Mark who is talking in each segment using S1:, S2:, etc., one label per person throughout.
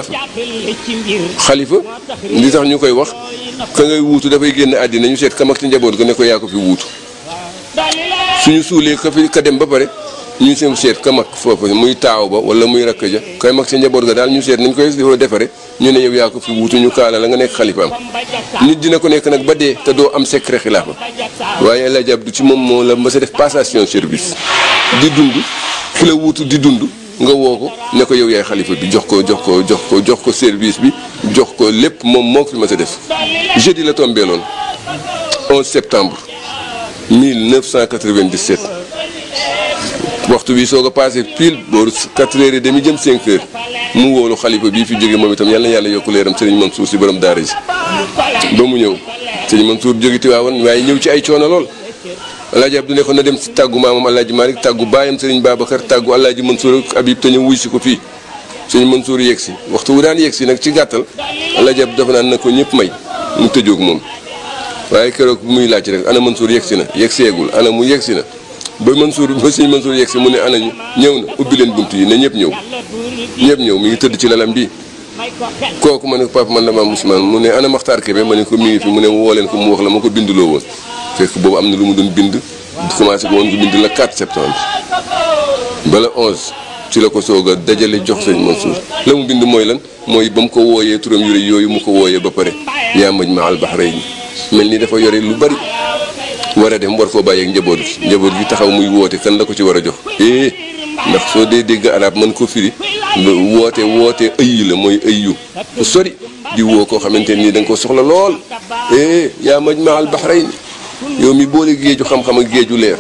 S1: xilaafa xalifa li tax ñu koy wax ka ngay wuutu dafay génn àddina ñu seet ka mag ci njaboot ga ne ko yaa ko fi wuutu suñu suulee ka fi ka dem ba pare ñu seen seet ka mag foofu muy taaw ba wala muy rakk ja kay mag ci njaboot ga daal ñu seet nañ koy defare ñu ne yow yaa ko fi wuutu ñu kaala la nga nekk xalifaam nit dina ko nekk nag ba dee te doo am secret xilaafa waaye El Hadj Abdou ci moom moo la mës a def passation service di dund ki la wuutu di dund nga woo ko ne ko yow yaay xalifa bi jox ko jox ko jox ko jox ko service bi jox ko lépp moom moo ko fi mës a def jeudi la tombé loon 11 septembre 1997 waxtu bi soog a passé pile booru 4 heures et demi jëm 5 heures mu wóolu xalifa bii fi jóge moom itam yàlla na yàlla yokk leeram sëriñ Mansour si borom daara ji ba mu ñëw sëriñ Mansour jóge Tiwaawan waaye ñëw ci ay coono lool alaaji Abdu ne ko na dem si tàggu maamam alaaji Malick tàggu baayam sëriñ Babacar tàggu alaaji Mansour ak Habib te ñëw wuy si ko fii sëriñ Mansour yegg si waxtu wu daan yegg si nag ci gàttal alaaji Abdu dafa naan na ko ñëpp may mu tëjoog moom waaye keroog bu muy laaj rek ana Mansour yegg si na yegg seegul ana mu yegg si na ba Mansour ba sëñ Mansour yegg si mu ne ana ñu ñëw na ubbi leen bunt yi ne ñëpp ñëw ñëpp ñëw mi ngi tëdd ci lalam bii kooku ma ne ko papa man la maam Ousmane mu ne ana Maxtaar Kebe ma ne ko mi ngi fi mu ne woo leen ko mu wax la ma ko binduloo woon fekk boobu am na lu mu doon bind commencé ko woon ko bind la 4 septembre bala 11 ci la ko soog a dajale jox sëñ Mansour la mu bind mooy lan mooy ba mu ko wooyee turam yu rëy yooyu mu ko wooyee ba pare yaa maj ma al bahrayni mel ni dafa yore lu bari war a dem war koo bàyyeeg njaboot gi njaboot gi taxaw muy woote kan la ko ci war a jox eh ndax soo dee dégg arab mën ko firi woote woote ëyyi la mooy ëyyu bu sori di woo koo xamante nii da nga ko soxla lool eh yaa majma al bahrayn yow mi boole géeju xam-xam ak géeju leer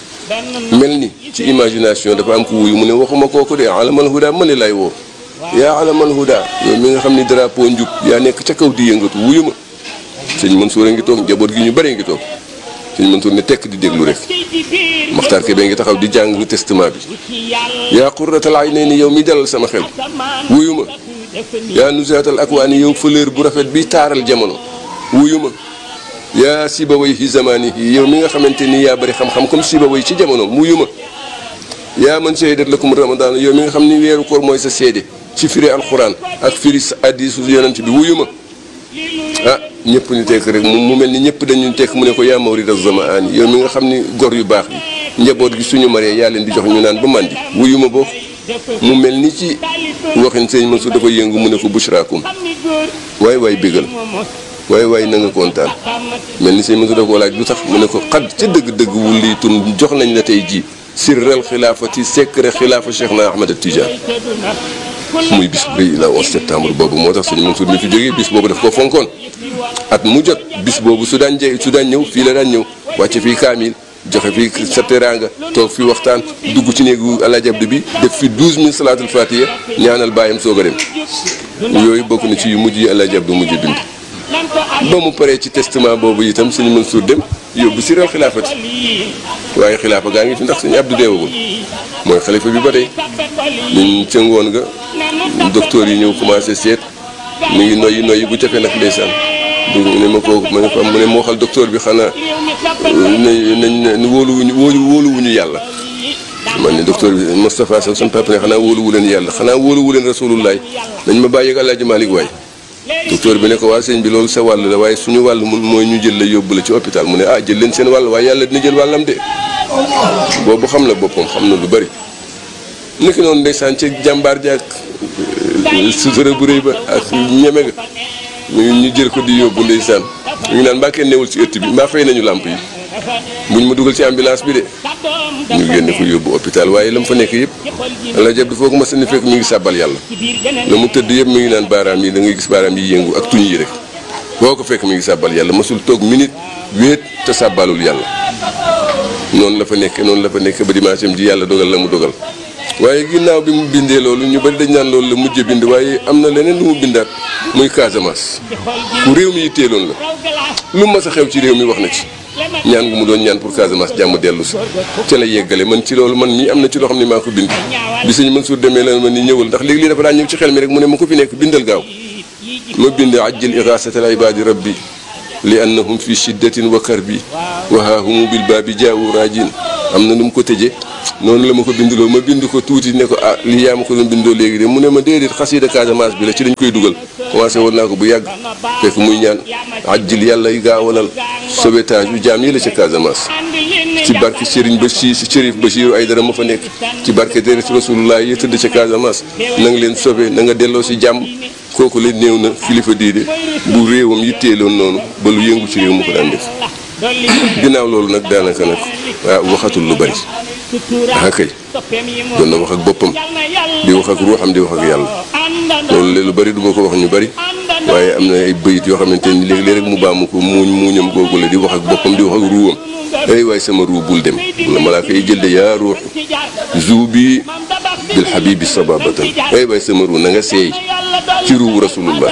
S1: mel ni ci imagination dafa am ko wuyu mu ne waxuma kooku de alamal huda ma ne lay woo yaa alamal huda yow mi nga xam ni drapeau njub yaa nekk ca kaw di yëngatu wuyu ma sëñ Mansour a ngi toog njaboot gi ñu bëree ngi toog sëñ Mansour ne tekk di déglu rek Maxtaar Kebe ngi taxaw di jàng testament bi yaa qurratal aynayni yow mi dalal sama xel wuyu ma yaa nuzaatal akwaani yow fleur bu rafet bi taaral jamono wuyu ma yaa Sibaway fi zamanihi yow mi nga xamante ni yaa bëri xam-xam comme Sibaway ci jamono wuyu ma yaa man shahidat lakum ramadan yow mi nga xam ni weeru koor mooy sa seede ci firi alquran ak firi hadiisu yonent bi wuyu ma ah ñëpp ñu tekk rek mu mel ni ñëpp dañu tekk mu ne ko yaa mawrida zamaan yow mi nga xam ni gor yu baax yi njaboot gi suñu maree yaa leen di jox ñu naan ba màndi wuyu ma boo mu mel ni ci waxin sëñ Mansour dafa yëngu mu ne ko bushraakum waay waay bégal waay waay na nga kontaan mel ni sëñ Mansour dafa ko laaj lu tax mu ne ko xad ca dëgg-dëgg wulli tun jox nañ la tey ji sirral xilaafati secret xilaafa Cheikh na Ahmad Tidiane muy bis bu rëy la 11 septembre boobu moo tax sëñ Mansour mi fi jógee bis boobu daf ko fonkoon at mu jot bis boobu su daan jë su daan ñëw fii la daan ñëw wàcce fii kaamil joxe fii sa teraanga toog fi waxtaan dugg ci néegu Alaaji Abdu bi def fi 12000 salaatul fatiha ñaanal bàyyam soog a dem yooyu bokk na ci yu mujj yi Alaaji Abdu mujj bind ba mu paree ci testament boobu itam sëñ Mansour dem yóbbu si réew xilaafati waaye xilaafa gaa ngi fi ndax sëñ Abdu deewagul mooy xalifa bi ba tey ñun ca ngoon nga docteur yi ñëw commencé seet mu ngi noyyi noyyi bu jafe nag ndeysaan du ne ma ko ma ne ko mu ne ma waxal docteur bi xanaa nañ nañ wóoluwuñu wóoluwuñu yàlla man ne docteur bi Moustapha Sow sama papa ne xanaa wóoluwu leen yàlla xanaa wóoluwu leen rasulullaay nañ ma bàyyi ak Alaaji Malick waay docteur bi ne ko waa sëñ bi loolu sa wàll la waaye suñu wàll mun mooy ñu jël la yóbbu la ci hôpital mu ne ah jël leen seen wàll waaye yàlla dina jël wàllam de boobu xam na boppam xam na lu bari niki noonu ndeysaan ci jàmbaar jaak sutura bu rëy ba ak ñeme nga ñu ñu jël ko di yóbbu ndeysaan ñu ngi naan mbaa kenn newul ci ëtt bi mbaa fay nañu làmp yi buñ ma dugal ci ambulance bi de ñu génne ko yóbbu hôpital waaye la mu fa nekk yëpp la jab di foog ma sani fekk mi ngi sàbbal yàlla la mu tëdd yëpp mi ngi naan baaraam yi da ngay gis baaraam yi yëngu ak tuñ yi rek boo ko fekk mi ngi sàbbal yàlla masul toog minute wéet te sàbbalul yàlla noonu la fa nekk noonu la fa nekk ba dimanche am ji yàlla dogal la mu dogal waaye ginnaaw bi mu bindee loolu ñu bari dañ naan loolu la mujj bind waaye am na leneen lu mu bindaat muy Casamance ku réew mi yitteeloon la lu mas a xew ci réew mi wax na ci ñaan gu mu doon ñaan pour Casamance jàmm dellu si ca la yeggale man ci loolu man mii am na ci loo xam ne maa ko bind bi sëñ Mansour demee la ma ni ñëwal ndax léegi lii dafa daan ñëw ci xel mi rek mu ne ma ko fi nekk bindal gaaw ma bind ajjil irasatal ibadi rabbi li annahum fi shiddatin wa karbi wa haahumu bil baabi jaawu raajin am na nu mu ko tëjee noonu la ma ko binduloo ma bind ko tuuti ne ko ah lii yaa ma ko doon bindoo léegi de mu ne ma déedéet xasida Casamance bi la ci dañ koy dugal commencé woon naa ko bu yàgg fekk muy ñaan ajjil yàlla yi gaawalal sauvetage yu jaam yi la ca Casamance ci barke Serigne Bachir Chérif Bachir ay dara ma fa nekk ci barke deret Rasulullah yi tëdd ca Casamance na nga leen sauvé na nga delloo si jàmm kooku la néew na kilifa diide bu réewam yitteeloon noonu ba lu yëngu ci réew mu ko daan def ginnaaw loolu nag daanaka nag waaw waxatul lu bari ah kay doon na wax ak boppam di wax ak ruuxam di wax ak yàlla loolu léegi lu bari du ma ko wax ñu bari waaye am na ay bëyit yoo xamante ni léeg-léeg rek mu baamu ko muuñ muuñam googu la di wax ak boppam di wax ak ruuwam ay waay sama ruu bul dem bu la malaaka yi jël de yaa ruux zuubi bil habibi sababatan ay waay sama ruu na nga seey ci ruu rasulullah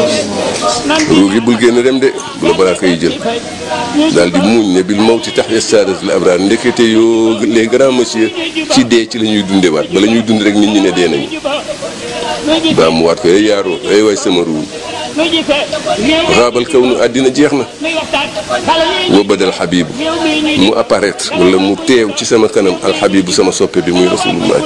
S1: ruu gi bul génn dem de bu la malaaka yi jël daal di muuñ ne bil mawti tax ya saadatul abraar ndekete yoo les grands monsieur ci dee ci la ñuy dundewaat bala ñuy dund rek nit ñi ne dee nañu baa mu waat ko ay yaaroo ay waay sama ruu raabal kaw nu àddina jeex na wa badal xabibu mu apparaître wala mu teew ci sama kanam alxabibu sama soppe bi muy rasulullah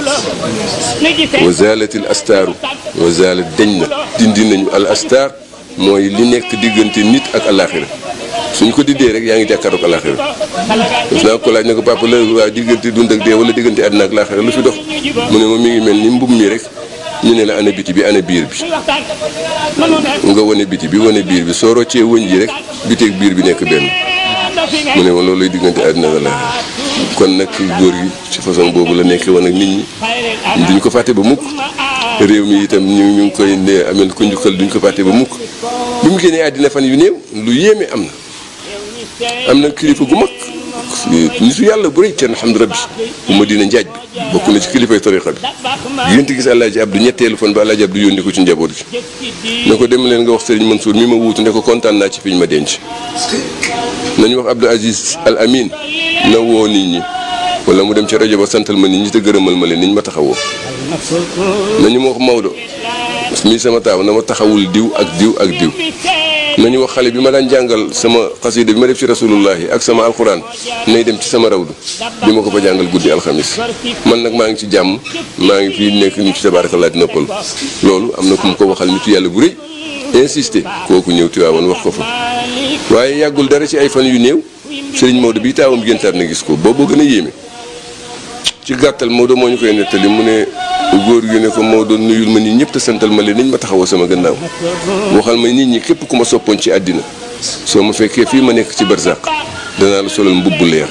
S1: wa zalatil astaaru wa zalat deñ na dindi nañu al astaar mooy li nekk diggante nit ak alaxira suñ ko diddee rek yaa ngi jàkkaaroog alaxira daf naa ko laaj ne ko papa la waa diggante dund ak dee wala diggante àddina ak alaxira lu fi dox mu ne ma mi ngi mel ni mbub mi rek ñu ne la ana biti bi ana biir bi nga wane biti bi wane biir bi soo roccee wëñ ji rek biteeg biir bi nekk benn mu ne ma loolu lay diggante àddina ak alaxira kon nag góor gi ci façon boobu la nekkee woon ak nit ñi duñ ko fàtte ba mukk réew mi itam ñu ñu ngi koy ne amel ko njukkal duñ ko fàtte ba mukk bi mu génnee àddina fan yu néew lu yéeme am na am na kilifa gu mag nitu yàlla bu rëy kenn xam rabbi bu ma dina njaaj bi bokk na ci kilifay tariqa bi yént gis Alaaji Abdu ñetteelu fan ba Alaaji Abdu yónni ko ci njaboot gi ne ko dem leen nga wax Sëriñ Mansour mi ma wuutu ne ko kontaan naa ci fiñ ma denc nañu wax Abdou Aziz Al Amin na woo nit ñi wala mu dem ci rajo ba santal ma nit ñi te gërëmal ma leen niñ ma taxawoo nañu ma wax Maodo mii sama taaw na ma taxawul diw ak diw ak diw nañu wax xale bi ma daan jàngal sama xasida bi ma def ci rasulullahi ak sama alxuraan nay dem ci sama rawdu di ma ko fa jàngal guddi alxamis man nag maa ngi ci jàmm maa ngi fii nekk ni ci tabarakallah di noppal loolu am na ku mu ko waxal nitu yàlla bu rëy insisté kooku ñëw Tiwaawan wax ko fa waaye yàggul dara ci ay fan yu néew Serigne Maodo bi taawam géntaat na gis ko booboo gën a yéeme ci gàttal Maodo moo ñu koy nettali mu ne góor gi ne ko Maodo nuyul ma nit ñëpp te santal ma leen niñ ma taxawoo sama gannaaw waxal ma nit ñi képp ku ma soppoon ci àddina soo ma fekkee fii ma nekk ci barzaq danaa la solal mbubb leer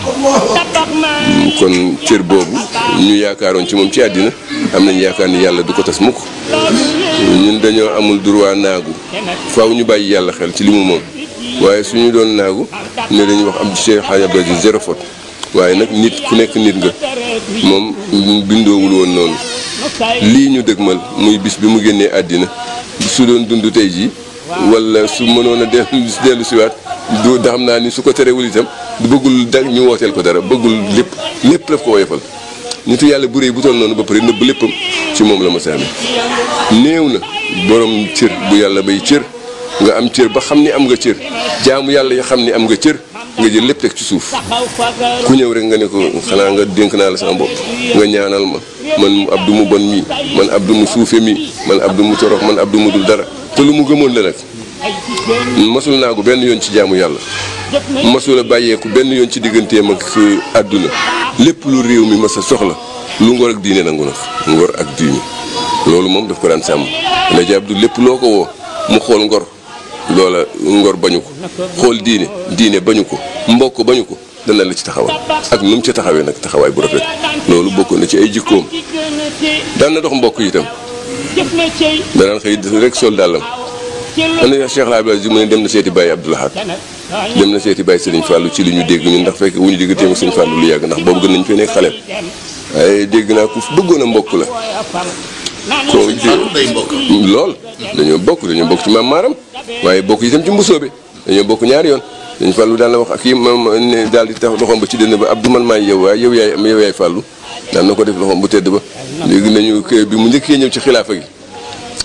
S1: kon cër boobu ñu yaakaaroon ci moom ci àddina am nañ yaakaar ni yàlla du ko tas mukk ñun dañoo amul droit naagu faaw ñu bàyyi yàlla xel ci li mu moom waaye suñu doon naagu ne dañuy wax am Cheikh Hadj Abdou Aziz zéro faute waaye nag nit ku nekk nit nga moom bindoowul woon noonu lii ñu dëgmal muy bis bi mu génnee àddina su doon dund tey jii wala su mënoon a dellu dellu siwaat du da xam naa ni su ko terewul itam bëggul da ñu wooteel ko dara bëggul lépp lépp daf ko woyofal nitu yàlla bu réy bu toll noonu ba pare nëbb léppam ci moom la ma saame néew na borom cër bu yàlla bay cër nga am cër ba xam ni am nga cër jaamu yàlla yi xam ni am nga cër nga jël lépp teg ci suuf ku ñëw rek nga ne ko xanaa nga dénk naa la sama bopp nga ñaanal ma man Abdou mu bon mii man Abdou mu suufe mii man Abdou mu torox man Abdou mu dul dara te lu mu gëmoon la nag masul naa ko benn yoon ci jaamu yàlla masul a bàyyeeku benn yoon ci digganteem ak àdduna lépp lu réew mi mas a soxla lu ngor ak diine nangu na ngor ak diine loolu moom daf ko daan sàmm Alaaji Abdou lépp loo ko woo mu xool ngor loola ngor bañu ko xool diine diine bañu ko mbokk bañu ko dana la ci taxawal ak nu mu ci taxawee nag taxawaay bu rafet loolu bokk na ci ay jikkoom daan na dox mbokk yi itam danaan xëy rek sol dàllam am na Cheikh El Hadj Abdoulaye mu ne dem na seeti Baye Abdoul Ahad dem na seeti Baye Serigne Fallou ci li ñu dégg ñun ndax fekk wu ñu dégg téema Serigne Fallou lu yàgg ndax boobu gën nañu fee nekk xale waaye dégg naa ku bëggoon a mbokk la ko lool dañoo bokk dañoo bokk ci maam maaram waaye bokk itam ci mbusoobe dañoo bokk ñaari yoon dañu fàllu daan la wax ak yi ma ne daal di tax loxoom ba ci dënn ba Abdou man maay yow waaye yow yaay am yow yaay fàllu daan na ko def loxoom bu tedd ba léegi nañu bi mu njëkkee ñëw ci xilaafa gi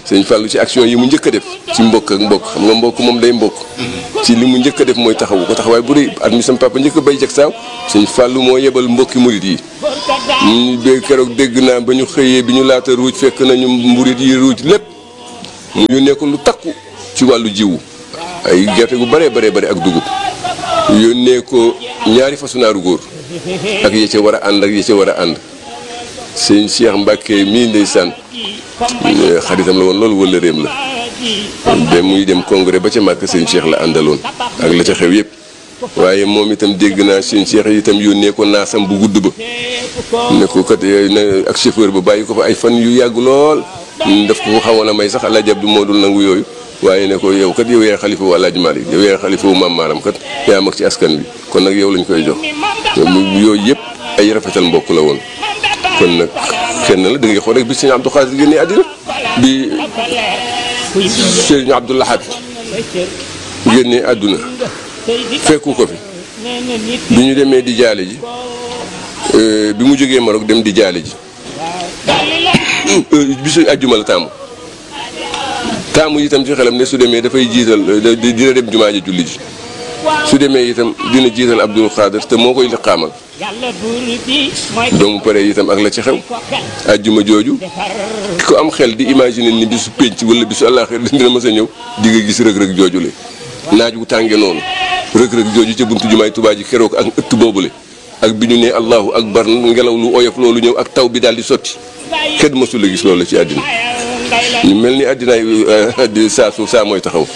S1: sëñ Fallou ci action yi mu njëkk a def ci mbokk ak mbokk xam nga mbokk moom day mbokk ci li mu njëkk a def mooy taxawu ko taxawaay bu rëy at mi sam papa njëkk a bay jag saaw sëñ Fallou moo yebal mbokki murit yi ñu bé keroog dégg naa ba ñu xëyee bi ñu laata ruuj fekk nañu murit yi ruuj lépp mu yónnee ko lu takku ci wàllu jiwu ay gerte gu bëree bëree bëri ak dugub yónnee ko ñaari façonaaru góor ak ya ca war a ànd ak ya ca war a ànd sëñ Cheikh Mbacke mii ndeysaan xaritam la woon loolu wala réem la ba muy dem congrès ba ca màkk sëñ Cheikh la àndaloon ak la ca xew yëpp waaye moom itam dégg naa sëñ Cheikh itam yónnee ko naasam bu gudd ba ne ko kat na ak chauffeur ba bàyyi ko fa ay fan yu yàgg lool daf ko xawoon a may sax Alaaji Abdu moo dul nangu yooyu waaye ne ko yow kat yow yaay xalifa wu Alaaji Maalik yow yaay xalifa wu maam maaram kat yaa mag ci askan bi kon nag yow lañ koy jox yooyu yëpp ay rafetal mbokk la woon kon nag kenn la da ngay xool rek bi sëñ Abdou Xaadir génnee àddina bi sëñ Abdou Lahad génnee àdduna fekku ko fi bi ñu demee di jaale ji bi mu jógee Maroc dem di jaale ji bisu àjjuma la taamu taamu itam ci xelam ne su demee dafay jiital dina dem jumaa ji julli ji su demee itam dina jiital Abdul Xaadir te moo koy liqaamal doomu pare itam ak la ci xew àjjuma jooju ki ko am xel di imaginer ni bisu pénc wala bisu àllaaxira dina mës a ñëw di nga gis rëg-rëg jooju le naaj wu tànge noonu rëg-rëg jooju ca buntu jumaay Tuubaa ji keroog ak ëtt boobule ak bi ñu ne allahu akbar ngelaw lu oyof loolu ñëw ak taw bi daal di sotti kenn mësul a gis loolu ci àddina ñu mel ni àddinaay di saa suuf saa mooy taxaw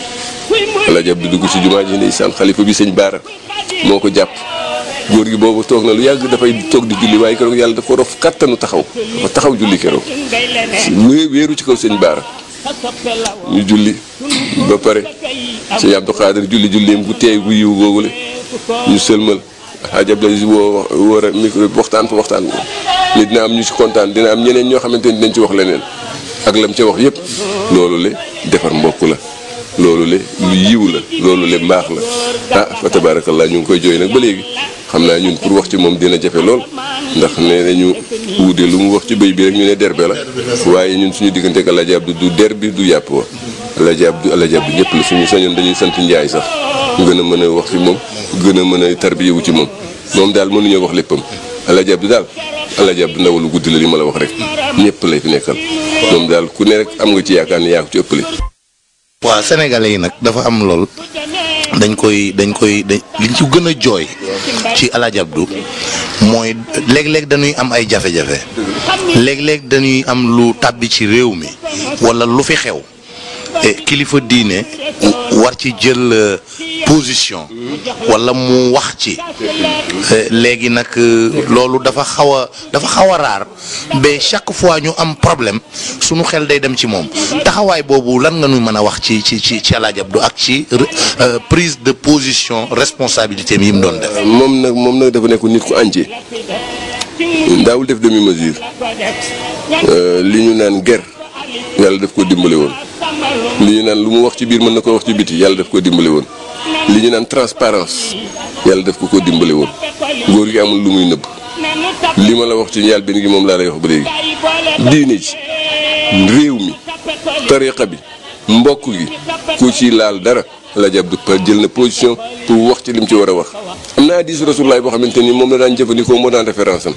S1: Alaaji Abdu dugg ci jumaa ji ndeysaan xalifa bi sëñ Baara moo ko jàpp góor gi boobu toog na lu yàgg dafay toog di julli waaye keroog yàlla daf ko rof kattanu taxaw dafa taxaw julli keroog wéeru ci kaw sëñ Baara ñu julli ba pare sëñ Abdou Xaadir julli julleem gu teey gu yiw googule ñu sëlmal Alaaji Abdu Asiis woo wóor a micro waxtaan fa waxtaan ni dina am ñu ci kontaan dina am ñeneen ñoo xamante ni dañ ci wax leneen ak lam ca wax yépp loolu le defar mbokk la loolu le lu yiw la loolu le mbaax la ah fa tabaarakallaa ñu ngi koy jooy nag ba léegi xam naa ñun pour wax ci moom dina jafe lool ndax nee nañu wuude lu mu wax ci bëy bi rek ñu ne derbe la waaye ñun suñu diggante ak Alaaji Abdu du der bi du yàpp wa Alaaji Abdu Alaaji Abdu ñëpp la suñu sañoon dañuy sant njaay sax gën a mën a wax ci moom gën a mën a tarbiyewu ci moom moom daal mënuñoo wax léppam Alaaji Abdu daal Alaaji Abdu ndaw lu guddi la li ma la wax rek ñëpp lay fi nekkal moom daal ku ne rek am nga ci yaakaar ne yaa ko ci ëppale
S2: waaw sénégalais yi nag dafa am lool dañ koy dañ koy dañ liñ ci gën a jooy ci Alaaji Abdu mooy léeg-léeg dañuy am ay jafe-jafe léeg-léeg dañuy am lu tàbbi ci réew mi walla lu fi xew kilifa diine war ci jël position walla mu wax ci léegi nag loolu dafa xaw a dafa xaw a raar ba chaque fois ñu am problème sunu xel day dem ci moom taxawaay boobu lan nga ñu mën a wax ci ci ci ci Alaaji Abdu ak ci prise de position responsabilité yi mu doon def.
S1: moom nag moom nag dafa nekk nit ku entier daawul def demi mesure li ñu naan ger yàlla daf ko dimbale woon li ñu naan lu mu wax ci biir mën na ko wax ci biti yàlla daf ko dimbale woon li ñu naan transparence yàlla daf ko ko dimbale woon góor gi amul lu muy nëbb li ma la wax ci njaal benn gi moom laa lay wax ba léegi diine ji réew mi tariqa bi mbokk gi ku ci laal dara Alaaji Abdu jël na position pour wax ci lim ci war a wax am na hadiis Rasulullaah boo xamante ni moom la daan jëfandikoo moo daan référence am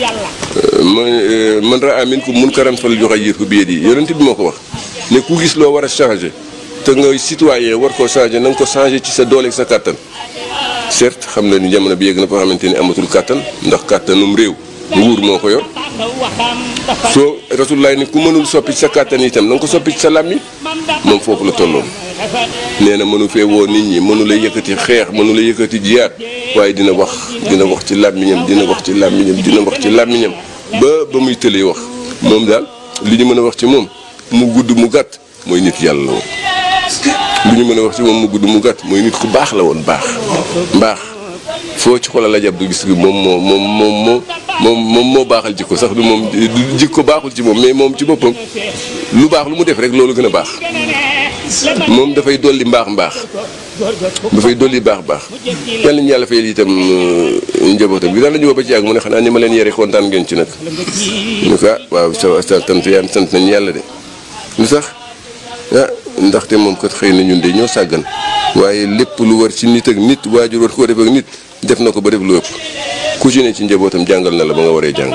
S1: man raa minkum munkaran falyughayyirhu biyadihi yonent bi moo ko wax ne ku gis loo war a changer te ngay citoyen war koo changer na nga ko changer ci sa doole sa kàttan certes xam na ni jamono bi yegg na foo xamante ni amatul kàttan ndax kàttanum réew nguur moo ko yor soo Rasulullaah ne ku mënul soppi ci sa kàttan itam na nga ko soppi ci sa làmmiñ moom foofu la tolloon nee na mënu fee woo nit ñi mënu la yëkkati xeex mënu la yëkkati jiyaat waaye dina wax dina wax ci làmmiñam dina wax ci làmmiñam dina wax ci làmmiñam ba ba muy tëlee wax moom daal li ñu mën a wax ci moom mu gudd mu gàtt mooy nit yàlla la woon li ñu mën a wax ci moom mu gudd mu gàtt mooy nit ku baax la woon baax mbaax foo ci xoolal Alaaji Abdu gis gi moom moo moom moom moo moom moom moo baaxal jikko sax du moom jikko baaxul ci moom mais moom ci boppam lu baax lu mu def rek loolu gën a baax moom dafay dolli mbaax mbaax dafay dolli baax baax yàlla ñu yàlla fayal itam njabootam bi daan la ñu woo ba ci yàgg mu ne xanaa ni ma leen yare kontaan ngeen ci nag ñu ko waaw sa sa sant yaan sant nañu yàlla de lu sax ah ndaxte moom kat xëy na ñun de ñoo sàggan waaye lépp lu war ci nit ak nit waajur war koo def ak nit def na ko ba def lu ëpp ku ci ne ci njabootam jàngal na la ba nga waree jàng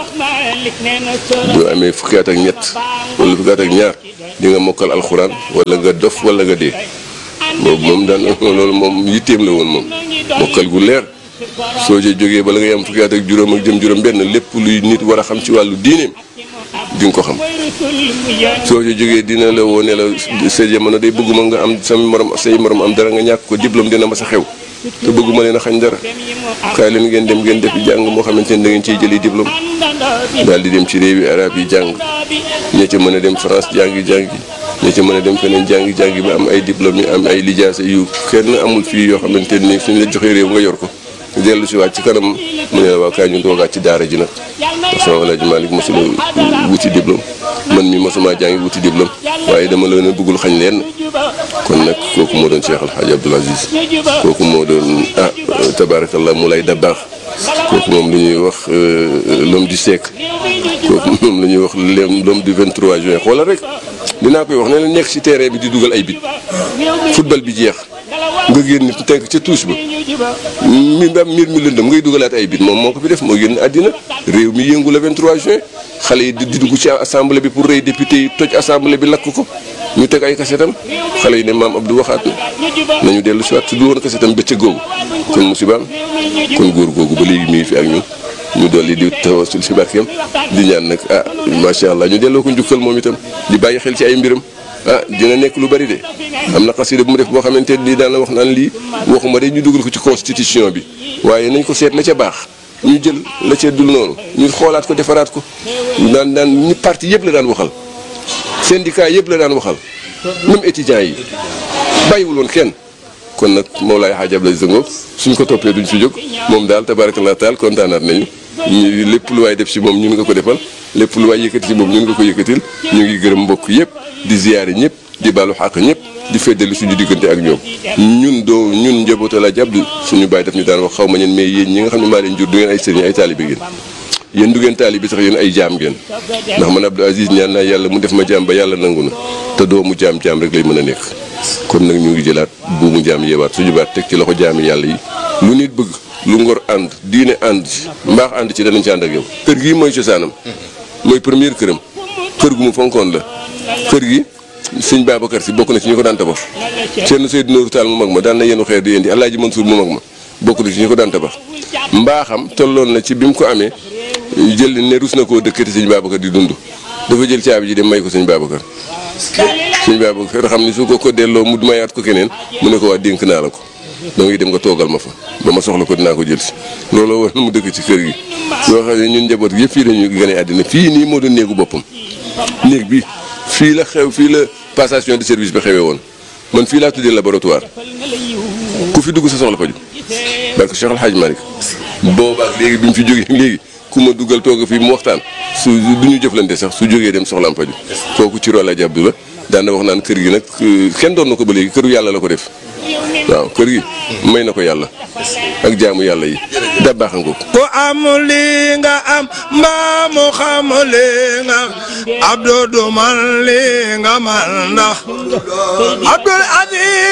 S1: boo amee fukki at ak ñett wala fukki at ak ñaar di nga mokkal alxuraan wala nga dof wala nga dee boobu moom daan loolu moom yitteem la woon moom mokkal gu leer soo ci jógee bala ngay am fukki at ak juróom ak jëm juróom benn lépp luy nit war a xam ci wàllu diineem di nga ko xam soo ci jógee dina la woo ne la sa jamono day bëgguma nga am sama morom say morom am dara nga ñàkk ko diplôme dina ma sa xew te bëgguma leen a xañ dara kaay leen ngeen dem ngeen def jàng moo xamante ne da ngeen ciy jëli diplôme daal di dem ci réewi arab yi jàng ña ca mën a dem France jàngi jàngi ña ca mën a dem feneen jàngi jàngi ba am ay diplôme yi am ay lijaasa yu kenn amul fii yoo xamante ni suñ la joxee réew nga yor ko dellu si waat ci kanam mu ne la waa kaay ñu toogaat ci daara ji nag sama Alaaji Malick mosula wuti diplôme man mi mosuma jàngi wuti diplôme waaye dama leen a bëggul xañ leen kon nag kooku moo doon Cheikh El Hadj Abdoul Aziz kooku moo doon ah tabaarakallah mu lay dabaax kooku moom la ñuy wax l'homme du siècle kooku moom la ñuy wax l'homme du 23 juin xoolal rek dinaa koy wax ne la nekk ci terrain bi di dugal ay bit football bi jeex nga génn teg ca touche ba mi ba mbir mi lëndëm ngay dugalaat ay bit moom moo ko fi def moo génn àddina réew mi yëngu le 23 juin xale yi di dugg ci assemblée bi pour rey député yi toj assemblée bi lakk ko ñu teg ay kasetam xale yi ne maam Abdou waxaat na nañu dellu si waat su du woon kasetam bëccëg googu kon musibaam kon góor googu ba léegi mi ngi fi ak ñun ñu dolli di tawasul si barkeem di ñaan nag ah macha allah ñu delloo ko njukkal moom itam di bàyyi xel ci ay mbiram ah dina nekk lu bari de am na xasida bu mu def boo xamante ni daan la wax naan lii waxuma de ñu dugal ko ci constitution bi waaye nañ ko seet la ca baax ñu jël la ca dul noonu ñu xoolaat ko defaraat ko daan daan ñi parti yëpp la daan waxal syndicat yëpp la daan waxal même étudiants yi bàyyiwul woon kenn kon nag Mawlaay Hadj Abdoulaye Zango suñ ko toppee duñ fi jóg moom daal tabarakallah taal kontaanaat nañu ñu lépp lu waay def si moom ñun nga ko defal lépp lu waay yëkkati si moom ñun nga ko yëkkatil ñu ngi gërëm mbokk yëpp di ziyaare ñëpp di baalu xàq ñëpp di feddali suñu diggante ak ñoom ñun doo ñun njabootu Alaaji Abdu suñu bàyyi daf ñu daan wax xaw ma ñeen mais yéen ñi nga xam ne maa leen jur du ngeen ay sëriñ ay taalibe ngeen yéen du ngeen taalibe sax yéen ay jaam ngeen ndax man Abdou Aziz ñaan naa yàlla mu def ma jaam ba yàlla nangu na te doomu jaam jaam rek lay mën a nekk kon nag ñu ngi jëlaat buumu jaam yeewaat suñu baat teg ci loxo jaami yàlla yi lu nit bëgg lu ngor ànd diine ànd ci mbaax ànd ci danañ ci ànd ak yow kër gii mooy cosaanam mooy première këram kër gu mu fonkoon la kër gi sëñ Babacar si bokk na ci ñu ko daan tabax seen Seydou Nourou Tall mu mag ma daan na yenu xeer di indi Alaaji Mansour mu mag ma bokk na ci ñu ko daan tabax mbaaxam tolloon na ci bi mu ko amee jël ne rus na koo dëkkati sëñ Babacar di dund dafa jël caabi ji dem may ko sëñ Babacar sëñ Babacar xam ni su ko ko delloo mu mayaat ko keneen mu ne ko waa dénk naa la ko da ngay dem nga toogal ma fa ba ma soxla ko dinaa ko jël si looloo war na mu dëkk ci kër gi yoo xam ne ñun njaboot gi yëpp fii lañu gën a àddina fii nii moo doon néegu boppam néeg bi fii la xew fii la passation de service bi xewee woon man fii laa tuddee laboratoire ku fi dugg sa soxla faju barke Cheikh El Hadj Malick boobaak léegi bi mu fi jógee léegi ku ma duggal toog fii mu waxtaan su du ñu jëflante sax su jógee dem soxlaam faju kooku ci Alaaji Abdu la daan na wax naan kër gi nag kenn doon na ko ba léegi këru yàlla la ko def waaw kër gi may na ko yàlla ak jaamu yàlla yi da baax nga ko
S3: ku am li nga am mbaa mu xam li nga Abdou du man li nga man ndax Abdoul Aziz